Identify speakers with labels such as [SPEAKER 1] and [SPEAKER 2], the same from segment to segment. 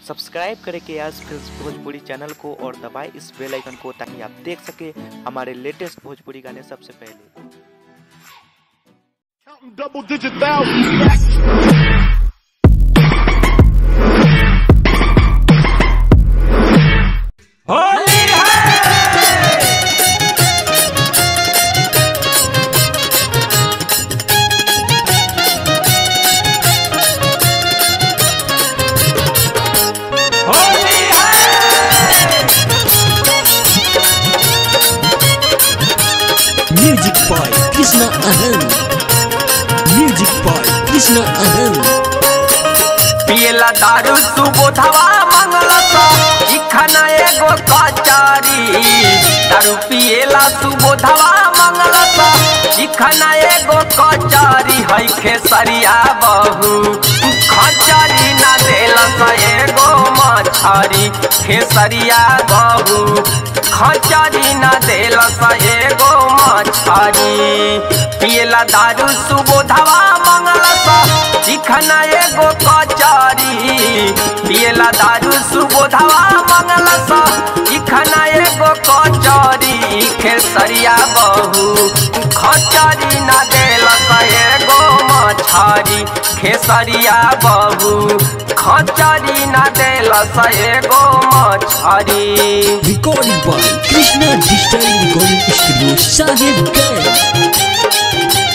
[SPEAKER 1] Subscribe करें के आज भोजपुरी चैनल को और दबाएं इस बेल आइकन को ताकि आप देख सके हमारे लेटेस्ट भोजपुरी गाने सबसे पहले
[SPEAKER 2] Counting double digit thousands.
[SPEAKER 3] Music by Krishna Anand. Music by Krishna Anand.
[SPEAKER 4] पियला दारू सुबोधवा मंगलस इखना एगो कचारी दारू पियला सुबोधवा मंगलस इखना एगो कचारी है खेसरिया बहू खचारी ना देलस एगो मछरी खेसरिया बहू खचारी ना देलस एगो मछरी पियला दारू सुबोधवा मंगलस चिखना एगो कचारी पियला दारू सुबोधवा मंगलस चिखना एगो कचारी खेसरिया बहू खचारी ना देलस एगो मछरी खेसरिया बहू खचारी ना देलस एगो मछरी
[SPEAKER 3] Recorded by Krishna Digital Recording Studio Sahib Ganj.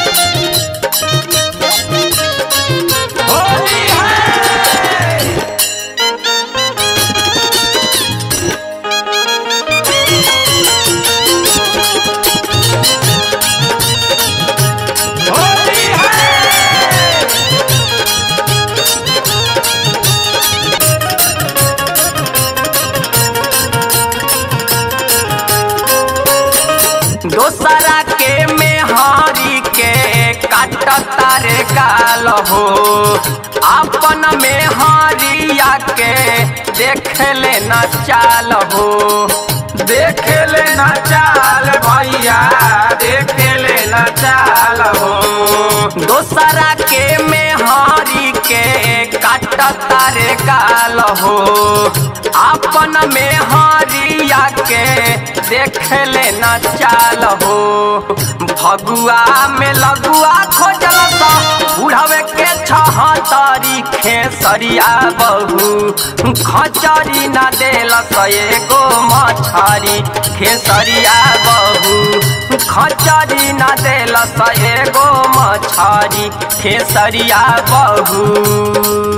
[SPEAKER 4] दोसरा के मेहरी के काटता रे गाल हो अपन मेहरिया के देख ले न चाल हो देख ले न चाल भैया देख ले न चाल हो दोसरा के मेहरी के काटता रे गाल हो अपन मेहरिया के देख ले न चाल हो भगुआ में लगुआ खोजल सा बुढ़ावे के छहतरी खेसरिया बहू खचरी न देल एगो मछरी खेसरिया बहू खचरी न देल एगो मछरी खेसरिया बहू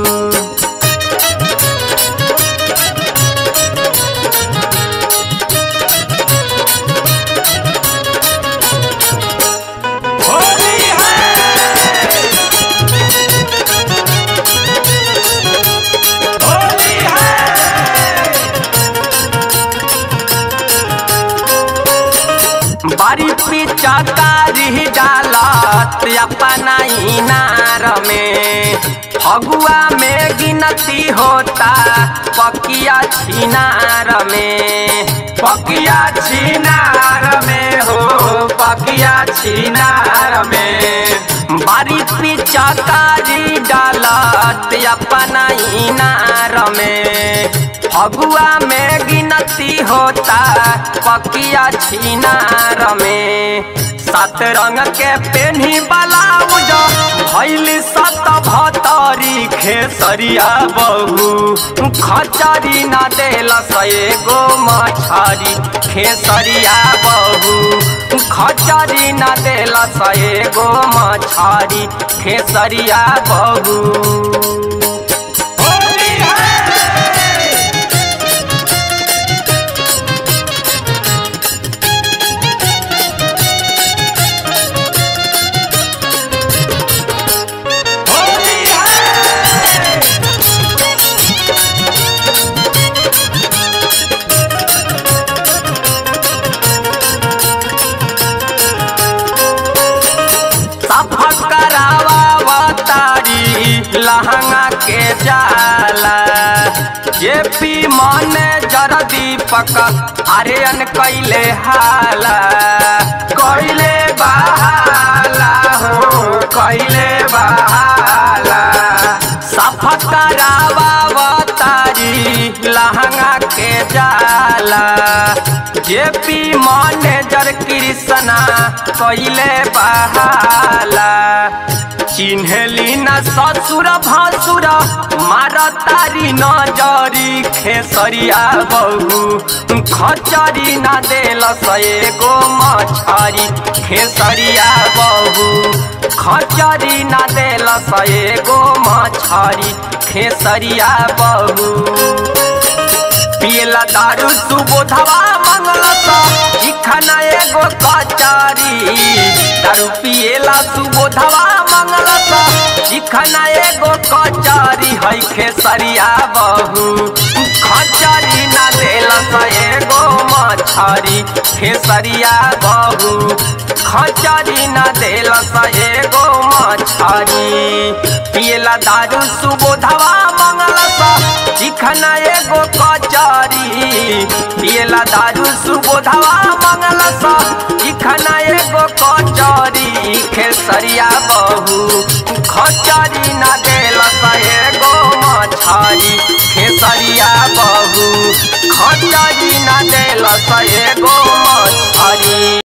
[SPEAKER 4] बारी पिचकारी डालत अपना इनार में फगुआ में गिनती होता पकिया छिनार में पकिया छिनार में हो पकिया छिनार में बारी पिचकारी डालत अपना इनार में फगुआ में गिनती होता पकिया छिनार में सात रंग के पेन्ही ब्लाउज भैली सत भतरी खेसरिया बहू खचरी न देल एगो मछरी खेसरिया बहू खचरी न देल एगो मछरी खेसरिया बहू सफक करावा तारी लहंगा के जाला जे पी मन जर दीपक आर्यन कैले हाला कैले बहाला हो कैले बहाला सफक करावा तारी लहंगा के जाला जेपी मैनेजर कृष्णा कैले बहाला चिन्हली न ससुर भसुर मार तारी नजरी खेसरिया बहू खचरी न देल एगो मछरी खेसरिया बहू खचरी न देल एगो मछरी खेसरिया बहू पियला दारू सुबोधवा मंगलता इखना एगो कचारी दारू पियला सुबोधवा मंगलता इखना एगो कचारी है खेसरिया बहू खचारी ना देलस एगो मछरी खेसरिया बहू खचारी ना देलस एगो मछरी पियला दारू सुबोधवा मंगलता चिखना एगो कचारी पियला दारू सुबोधवा मंगलसा चिखना एगो कचारी खेसरिया बहू खचारी ना देलस एगो मछरी खेसरिया बहू खचारी ना देलस एगो मछरी